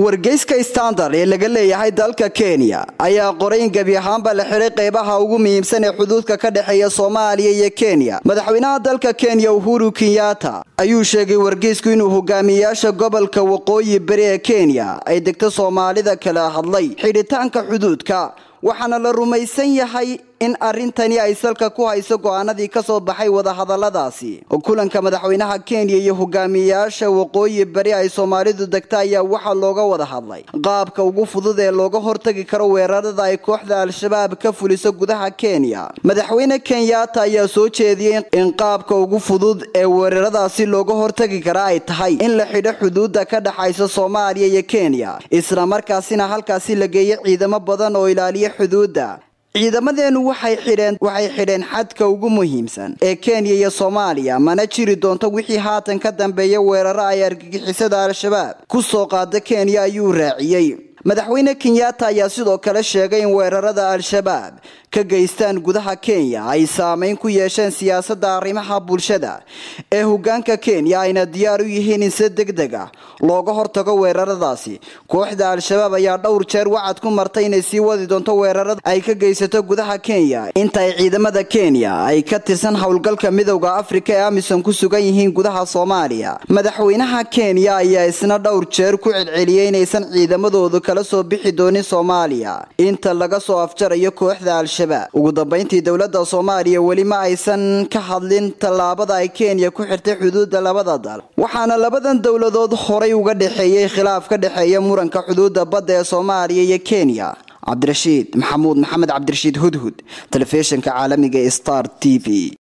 wargeyska standard ee laga leeyahay dalka kenya ayaa qoray in gebi ahaanba la xiray qeybaha ugu muhiimsan ee xuduudka ka dhexeeya soomaaliya iyo kenya madaxweynaha dalka kenya uhuru kenyatta ayuu sheegay wargeysku inuu hogaamiyayaasha gobolka waqooyi bari ee kenya ay degto soomaalida kala hadlay xidhitaanka xuduudka waxaana la rumaysan yahay in arrintani ay salka ku hayso go'aanadii ka soo baxay wadahadaladaasi kulanka madaxweynaha kenya iyo hogaamiyayaasha waqooyi bari ay soomaalidu degta ayaa waxaa looga wada hadlay qaabka ugu fudud ee looga hortagi karo weerarada ay kooxda al-shabaab ka fuliso gudaha kenya madaxweyne kenyatta ayaa soo jeediyey in qaabka ugu fudud ee weeraradaasi looga hortagi kara ay tahay in la xidho xuduudda ka dhexaysa soomaaliya iyo kenya islamarkaasina halkaasi la geeyo ciidamo badan oo ilaaliya xuduudda ciidamadeenu waxay xidheen waxay xidheen xadka ugu muhiimsan ee kenya iyo soomaaliya mana jiri doonto wixii haatan ka dambeeya weeraro ay argagixisada al-shabaab ku soo qaada kenya ayuu raaciyey madaxweyne kenyatta ayaa sidoo kale sheegay in weerarada al-shabaab ka geystaan gudaha kenya ay saameyn ku yeesheen siyaasadda arrimaha bulshada ee hogaanka kenya ayna diyaar u yihiin in si deg deg ah looga hortago weeraradaasi kooxda al-shabaab ayaa dhowr jeer wacad ku martay inay sii wadi doonto weerarada ay ka geysato gudaha kenya inta ay ciidamada kenya ay ka tirsan howlgalka midowda afrika ee amisom ku sugan yihiin gudaha soomaaliya madaxweynaha kenya ayaa isna dhowr jeer ku celceliyey inaysan ciidamadoodu kala soo bixi doonin soomaaliya inta laga soo afjarayo kooxda al-shabaab ugu dambeyntii dowladda soomaaliya weli ma aysan ka hadlin tallaabada ay kenya ku xirtay xuduudda labada dal waxaana labadan dowladood horay uga dhexeeyey khilaaf ka dhexeeya muranka xuduudda badda ee soomaaliya iyo kenya cabdirashiid maxamuud maxamed cabdirashiid hudhud telefishinka caalamiga ee star t v